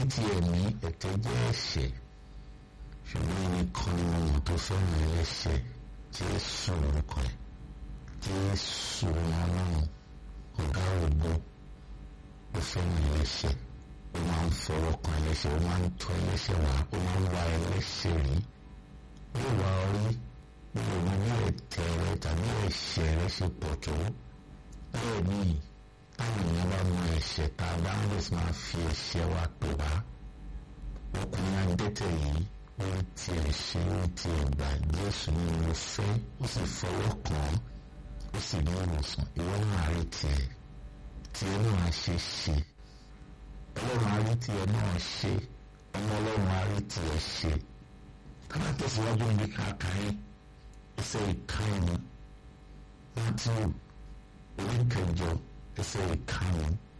ti ẹ̀mí ẹ̀tẹ́ jẹ́ ẹ̀ṣẹ̀ ṣùgbọ́n nìkan ni ọmọ tó fẹ́ràn ẹlẹ́ṣẹ̀ Jésù orúkọ ẹ̀ Jésù ọlọ́run ọ̀gá ògbó ó fẹ́ràn ẹlẹ́ṣẹ̀ ó máa ń fọwọ́ kan ẹlẹ́ṣẹ̀ ó máa ń tọ́ ẹlẹ́ṣẹ̀ wá ó máa ń wá ẹlẹ́ṣẹ̀ rí ó wà orí ní òun ní ẹ̀tẹ̀ rẹ tàbí ẹ̀ṣẹ̀ rẹ ṣe pọ̀ tó bẹ́ẹ̀ ni táwọn èèyàn bá mọ ẹ̀ṣẹ̀ tá a bá ń lè máa fi ẹ̀ṣẹ̀ wa pè wá ọkùnrin adẹ́tẹ̀ yìí ó ti ẹ̀ṣẹ̀ ó ti ẹ̀gbà Jésù ní mo fẹ́ ó sì fọwọ́ kàn án ó sì ní ìwòsàn ìwọ náà rí tiẹ̀ tiẹ̀ náà ṣe ṣe ọlọ́run á rí tiẹ̀ náà ṣe ọmọ ọlọ́run á rí tiẹ̀ ṣe kábà tẹ̀síwájú níbi kàkàrí ẹsẹ̀ ìkànnì Mátíù orí kẹjọ ẹsẹ̀ ìkànnì